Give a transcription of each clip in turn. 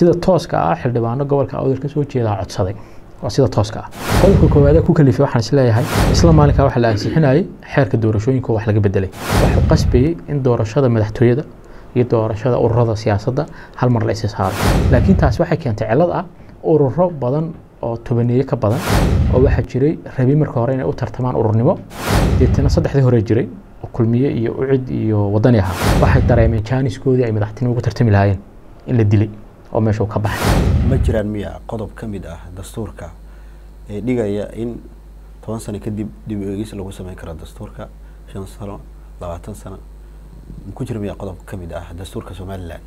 sida tooska ah xildhibaano gobolka awdal ka soo jeedaa codsaday waa sida tooska ah qodobka koowaad ku kalifay waxaan isleeyahay isla maalinkaa waxaa la ansixinayay xeerka doorashooyinka wax laga bedelay waxuu qasbayey in doorashada madaxtooyada iyo doorashada ururada siyaasadda hal mar la isi saaro laakiin taasi waxay keentay cillad ah ururo badan oo tobaneeye ka badan oo waxaa jiray rabi marka hore inay u tartamaan ururnimo deetana saddexdii hore jiray oo kulmiye iyo ucid iyo wadani ahaa waxay dareemeen jaaniskoodii ay madaxtinimo ugu tartami lahaayeen in la dilay oo meesha uu ka baxay ma jiraan miya qodob ka mid ah dastuurka ee dhigaya in toban sano kadib dib u eegis lagu sameyn karo dastuurka shan sano labaatan sano ma ku jira miya qodob ka mid ah dastuurka somalilan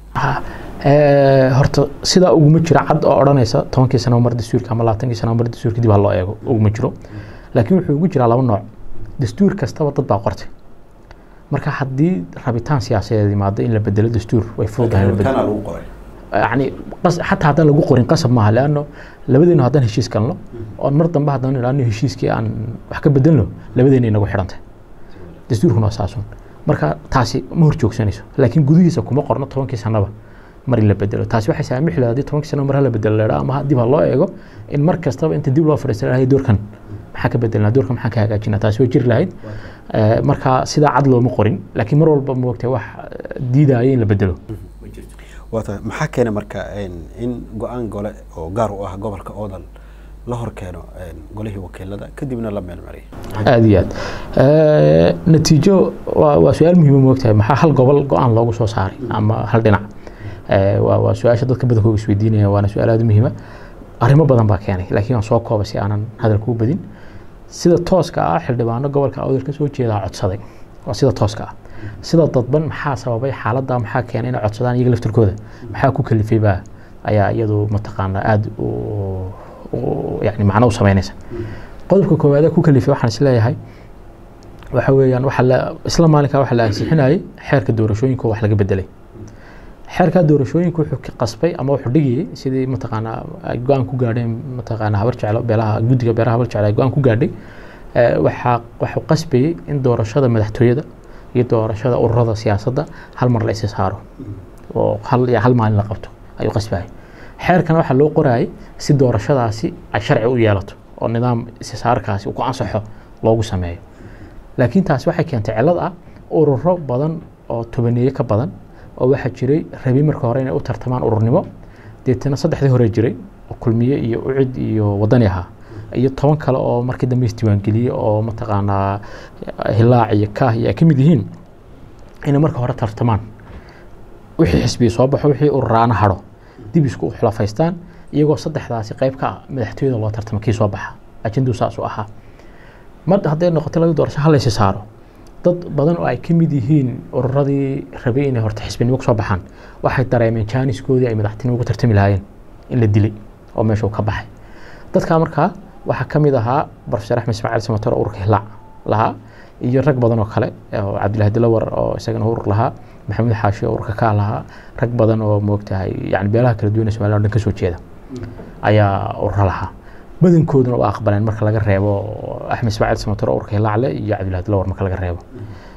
horta sidaa uguma jira cad oo odhanaysa tobankii sano mar dastuurka ama labaatankii sano mar dastuurka dib ha loo eego uguma jiro laakiin wuxuu ugu jiraa laba nooc dastuur kastaba dad baa qortay marka haddii rabitaan siyaasadeed yimaado in la bedelo dastuur way fududahay in la bedelo lagu qoray يعني قص حتى هذا لو قرين قسم معها لانه لبدينا هذا هشيس كان له oo mar dambe haddana ilaano heshiiskii aan wax ka bedelno labadeena inagu xidhantay dastuurkuna waa saasun marka taasi ma hor joogsanayso laakiin gudihiisa kuma qorno tobankii sanaba mar in la bedelo taasi waxay saamixi lahayd haddii tobankii sano mar ha la bedelo leedhaa ama dib ha loo eego in mar kastaba inta dib loo fadhiista lahay doorkan maxaa ka bedelnaa doorkan maxaa ka hagaajinaa taasi way jiri lahayd marka sidaa cad looma qorin laakiin mar walba moogtay wax diidaya in la bedelo waata maxaa keena marka in go-aan gole oo gaar u ah gobolka oodal la hor keeno golihii wakiilada kadibna la meelmariyo aada iyo aad natiijo waa waa su-aal muhiima moogtahay maxaa hal gobol go-aan loogu soo saaray ama hal dhinac waa waa su-aasha dadka badankooga isweydiinaya waana su-aal aada muhiima arrimo badan baa keenay laakiin waan soo koobay si aanan hadalka u badin sida tooska ah xildhibaano gobolka awdal ka soo jeedaa codsaday waa sida tooska ah sida dadban maxaa sababay xaaladda maxaa keenay inay codsadaan iyaga laftirkooda maxaa ku kalifay baa ayaa iyadu mataqaanaa aada yani macno u sameynaysa qodobka koowaad ku kalifay waxaan isleeyahay waxa weeyaan waxa la isla maalinkaa waxaa la ansixinayay xeerka doorashooyinka wax laga bedelay xeerka doorashooyinka wuxuu qasbay ama wuxuu dhigayay sidii mataqaanaa ay go-aan ku gaadheen mataqaanaa habar jeclo beelaha guddiga beeraha habar jeclo ay go-aan ku gaadhay waxaa waxuu qasbayey in doorashada madaxtooyada iyo doorashada ururada siyaasadda hal mar la isi saaro oo hal hal maalin la qabto ayuu qasbayay xeerkan waxaa loo qorayay si doorashadaasi ay sharci u yeelato oo nidaam isisaarkaasi uu ku ansaxo loogu sameeyo laakiin taasi waxay keentay cillad ah ururo badan oo tobaneeye ka badan oo waxaa jiray rabi marka hore inay u tartamaan ururnimo deetana saddexdii hore jiray oo kulmiye iyo ucid iyo wadani ahaa iyo toban kale oo markii dambe isdiiwaangeliyey oo mataqaanaa hilaac iyo kaah iyo ay ka mid yihiin inay marka hore tartamaan wixii xisbiya soo baxo wixii ururaana hadho dib isku xulafaystaan iyagoo saddexdaasi qayb ka ah madaxtooyada loo tartamo kii soo baxa ajenduu saas u ahaa mar hadday noqoto laga doorasho halaysi saaro dad badan oo ay ka mid yihiin ururadii rabay inay horta xisbinimo kusoo baxaan waxay dareemeen jaaniskoodii ay madaxtinimo ugu tartami lahaayeen in la dilay oo meesha uu ka baxay dadkaa markaa waxaa ka mid ahaa profesor axmed ismaaciil samator oo ururka hilaac lahaa iyo rag badan oo kale oo cabdillahi dilawar oo isagana urur lahaa maxamuud xaashi oo ururka kaa lahaa rag badan oo moogtahay yani beelaha kala duwan ee somaliya o dhan ka soo jeeda ayaa urura lahaa badankooduna waa aqbaleen marka laga reebo axmed ismaaciil samator oo ururka hilaac leh iyo cabdillahi dilawar marka laga reebo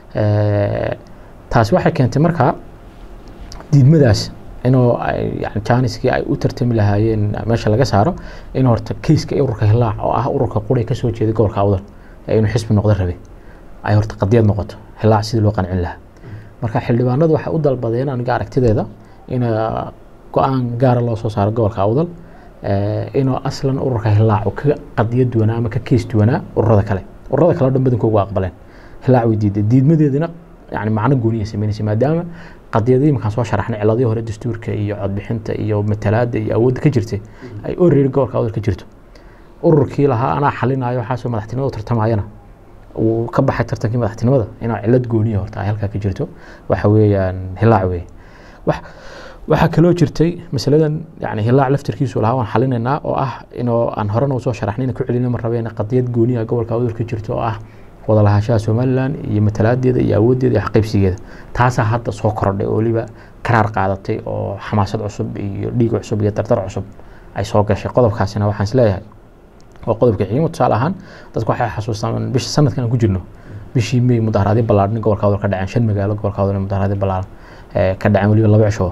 taasi waxay keentay markaa diidmadaas inuu yani jaaniskii ay u tartami lahaayeen meesha laga saaro in horta keyska ururka hilaac oo ah ururka qura ka soo jeeday gobolka awdal ee inuu xisbi noqdo rabe ay horta qadiyad noqoto hilaac sidii loo qancin lahaa marka xildhibaanadu waxay u dalbadeen aniga aragtideeda in go-aan gaara loo soo saaro gobolka awdal inuu aslan ururka hilaac ka qadiyad duwanaa ama ka keys duwanaa ururada kale ururada kale o dhan badankooga waa aqbaleen hilaac way diiday diidmadeedina yani macno gooniya sameynaysa maadaama qadiyadii markaan soo sharaxnay ciladii hore dastuurka iyo codbixinta iyo matalaada iyo awoodda ka jirtay ay orreeri gobolka awdal ka jirto ururkii lahaa anaa xalinayo waxaasoo madaxtinimada u tartamayana uu ka baxay tartankii madaxtinimada inaa cilad gooniya horta ay halkaa ka jirto waxa weeyaan hilaac weeye wax waxaa kaloo jirtay masaladan yani hilaac laftirkiisu lahaa waan xalinaynaa oo ah inuu aan horena usoo sharaxnay ku celina ma rabeen qadiyad gooniya gobolka awdal ka jirto oo ah wada lahaanshaha somalilan iyo matalaadeeda iyo awooddeeda iyo xaqaybsigeeda taasaa hadda soo korodhay oo weliba karaar qaadatay oo xamaasad cusub iyo dhiig cusub iyo dardar cusub ay soo gashay qodobkaasina waxaan isleeyahay waa qodobka xiimo tusaale ahaan dadku waxay xasuustaan bisha sanadkan aan ku jirno bishii may mudaharaadyo ballaadhan gobolka awdal ka dhaceen shan magaalo gobolka awdal mudaharaadyo ballaaran ka dhaceen weliba laba cisho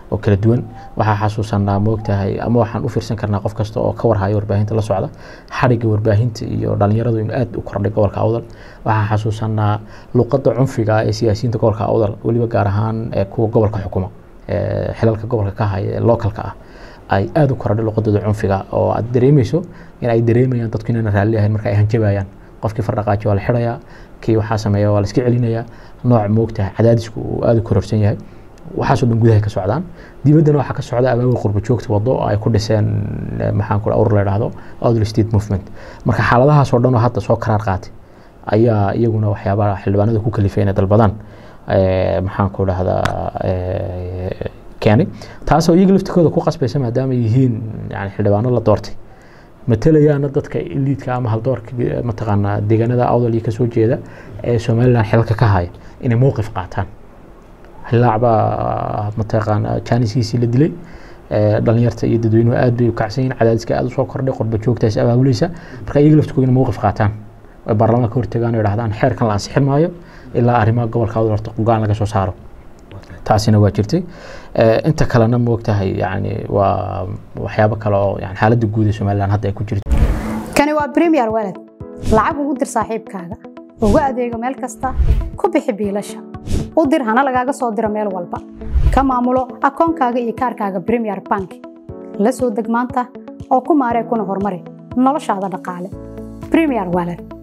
oo kala duwan waxaa xasuusanaa moogtahay ama waxaan u fiirsan karnaa qof kasta oo ka warhaya warbaahinta la socda xadhigga warbaahinta iyo dhalinyaradu inuu aad u kordhay gobolka awdal waxaan xasuusanaa luqadda cunfiga ee siyaasiyiinta gobolka awdal weliba gaar ahaan kuwa gobolka xukuma xilalka gobolka ka haya ee localka ah ay aad u kordhay luqadooda cunfiga oo aad dareemayso in ay dareemayaan dadku inaan raalli ahayn marka ay hanjabayaan qofkii fardhaqaaji waa la xidhayaa kii waxaa sameeya waa la iska celinayaa nooc moogtahay cadaadisku uu aad u kororsan yahay waxaasoo dhan gudaha ka socdaan dibaddana waxaa ka socda abaabul qurba joogta wado oo ay ku dhiseen maxaan ku urur la idhaahdo outdoor state movement marka xaaladahaas oo dhan oo hadda soo karaar qaatay ayaa iyaguna waxyaabaha xildhibaanada ku kalifay inay dalbadaan maxaan ku dhahdaa keenay taasoo iyaga laftikooda ku qasbaysa maadaama yihiin yani xildhibaano la doortay matalayaana dadka iliidka ama haldoorka mataqaanaa deegaanada awdal iyo kasoo jeeda ee somaliland xilalka ka haya inay mowqif qaataan hilaac baa mataqaanaa jaaniskiisii la dilay dhalinyarta iyo dadweynuhu aad bay u kacsan yihin cadaadiska aad usoo kordhay qurba joogtaas abaabulaysa marka iyaga laftikooda inay mowqif qaataan ay baarlamaanka hortagaan oo idhahdaan xeerkan la ansixin maayo ilaa arrimaha gobolka awdal horta gogaan laga soo saaro taasina waa jirtay inta kalena moogtahay yani waa waxyaabo kale oo yani xaaladda guud ee somaliland hadda ay ku jirto kani waa premier walad lacag ugu dir saaxiibkaaga ugu adeego meel kasta ku bixi biilasha u dir hana lagaaga soo diro meel walba ka maamulo akoonkaaga iyo kaarkaaga premier bank la soo deg maanta oo ku maaree kuna horumari noloshaada dhaqaale premier walad